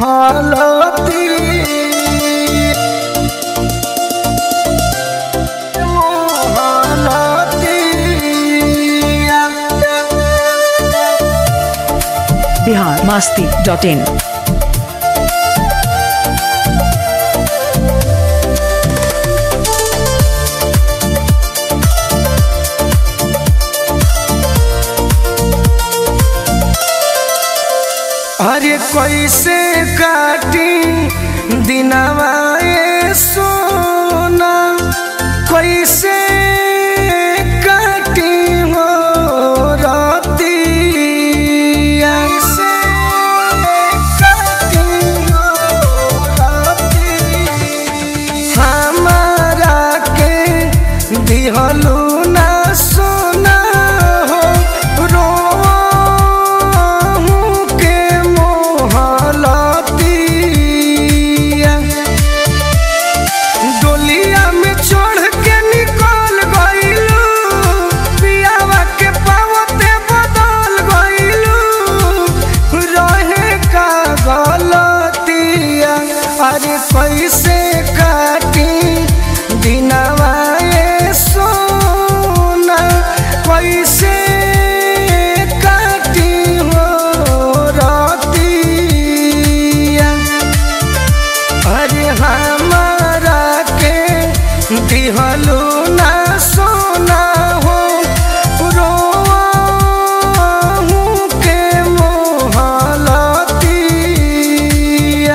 मोहलती मोहलती Bihar Masti dot in अरे कैसे काटी दिनवा ए सोना कैसे काटी हो रतिया से काटी हो रतिया हमारा के दिहलू ना सोना हो रोहू के मोहलतिया डोलिया में चढ़ के निकल गइलू पियावा के पावते बदल गइलू रहे का गलतिया अरे कैसे काटी दिनवा ए सोना कैसे काटी हो रतिया अरे हमारा के दिहलू ना सोना हो रोहू के मोहलतिया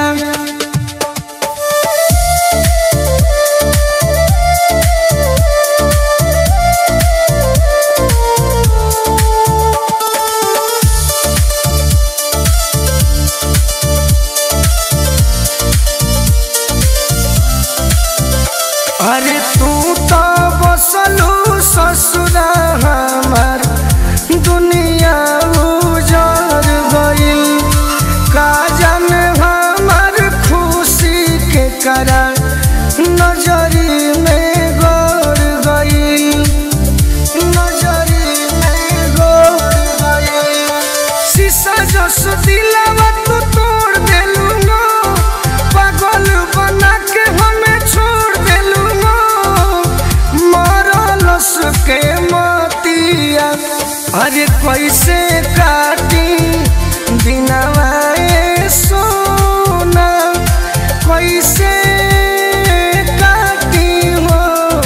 अरे तू तो बसलू ससुरा हमार दुनिया उजर गइल का जाने हमार खुशी के करा नजरी में गड़ गइल नजरी में गड़ गइल शीशा जस दिलावा तू तोड़ देलू ना पागल बना के हमें छोड़ देलू ना मरलस के मतिया अरे कैसे काटी दिनवा ए सोना कैसे काटी हो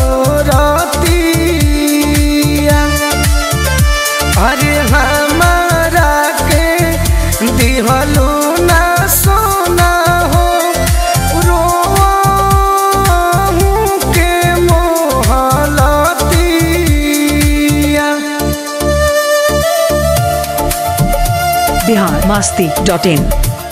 रतिया अरे हमारा के दिहलू ना सोना हो रोहू के मोहलतिया बिहार मस्ती डॉट इन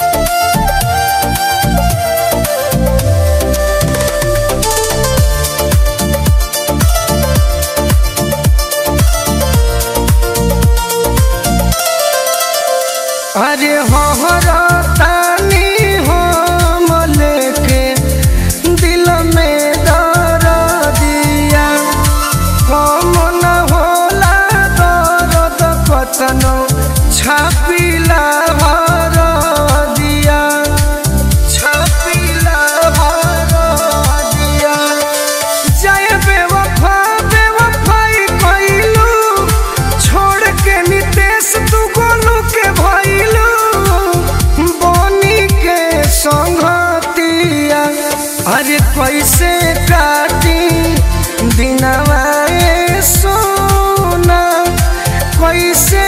अरे हमारा तानी हम लेके दिल में दर दिया कम न होला दर्द कतनो छापिला हर दिया छापिला हर दिया जय बेवफा बेवफाई कइलू छोड़ के नितेश तू गोलू के भइलू बनी के संगतिया अरे कैसे काटी दिनवा ए सोना कैसे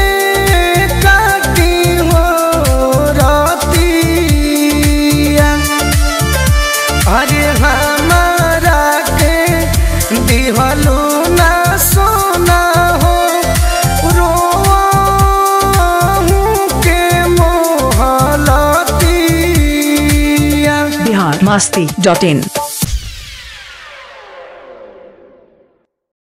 काटी हो रतिया अरे हमारा के दिहलू ना सोना हो रोहू के मोहलतिया बिहार मस्ती डॉट इन